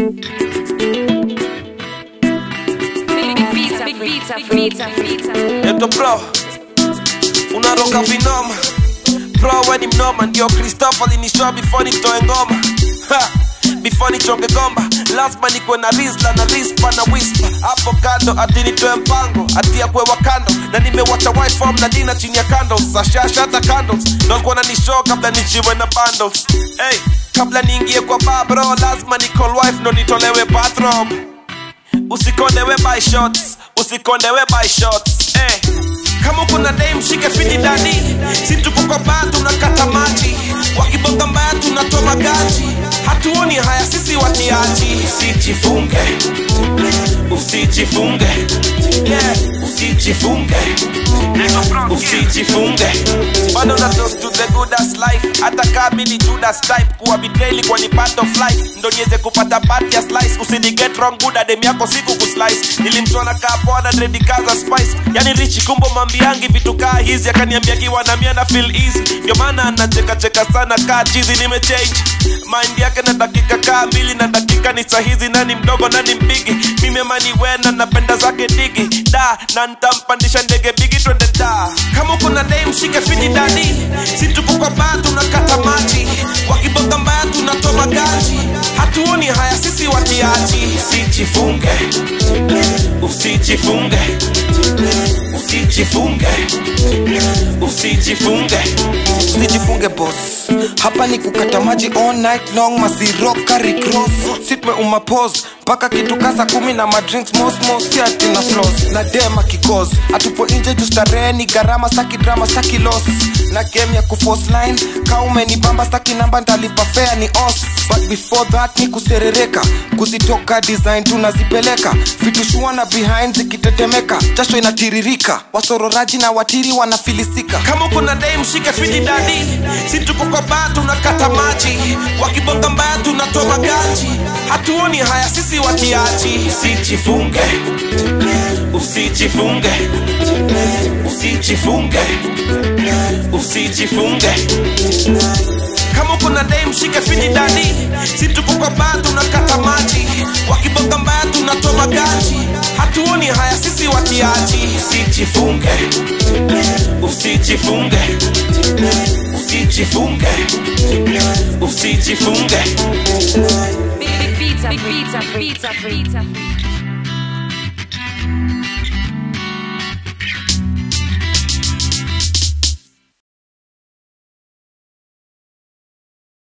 Pizza, pizza, pizza, pizza. Yeto bro, unaroga vinoma bro, we ni mnoma, ndio Christopher alinishoa before nitoe ngoma ha, before nichonge gomba, lazima nikuwe na rizla na rispa na whisper hapo kando, ati nitoe mpango, ati ya kuwewa kando, na nimewacha wife form na dina chini ya candles, ashasha hata candles, ndo alikuwa nanishow kabla nichiwe na bundles. Hey, kabla niingie kwa bar bro, lazima ni call wife ndo nitolewe bathroom usikondewe by shots usikondewe by shots eh. kama kuna dame shike fiti dadi si tuko kwa baa tunakata maji wakibonga mbaya tunatoa magaji hatuoni haya sisi watiaji usijifunge usijifunge yeah. usijifunge usijifunge bado na toast to the good as life hata kama ni Judas type kuwa betrayal kwa ni part of life ndo niweze kupata part ya slice usini get wrong good adem yako siku kuslice nilimtona kaa poa na dread kaza spice yani rich kumbo mambiangi vitu kaa hizi akaniambia kiwa na mia na feel easy ndio maana anacheka cheka sana kaa chizi nimechange mind yake na dakika kaa mbili na dakika ni sahizi nani mdogo nani mpigi mimi amani wena napenda zake digi da na ntampandisha ndege bigi twende da kama kuna dame shike fiti dadi si tuko kwa baa tunakata maji wakibonga mbaya tunatoa magaji hatuoni haya sisi watiaji usijifunge usijifunge usijifunge usijifunge usijifunge boss hapa ni kukata maji all night long masiro kari cross sitme umapos mpaka kitu kasa kumi na madrinks mosmos si ati na flos na dema kikos atupo nje juu starehe ni gharama staki drama staki loss na game ya kuforce line kaume ni bamba staki namba ntalipa fea ni os but before that ni kuserereka kuzitoka design tunazipeleka vitu shua na behind zikitetemeka jasho inatiririka wasororaji na watiri wanafilisika kama kuna dame shike fiti dadi si tuko kwa baa tunakata maji wakibonga mbaya tunatoa magaji hatuoni haya sisi watiaji usijifunge usijifunge usijifunge usijifunge kama kuna dame shike fiti dadi si tuko kwa baa tunakata maji wakibonga mbaya tunatoa magaji hatuoni haya sisi watiaji usijifunge usijifunge usijifunge usijifunge Pizza, pizza, pizza, pizza.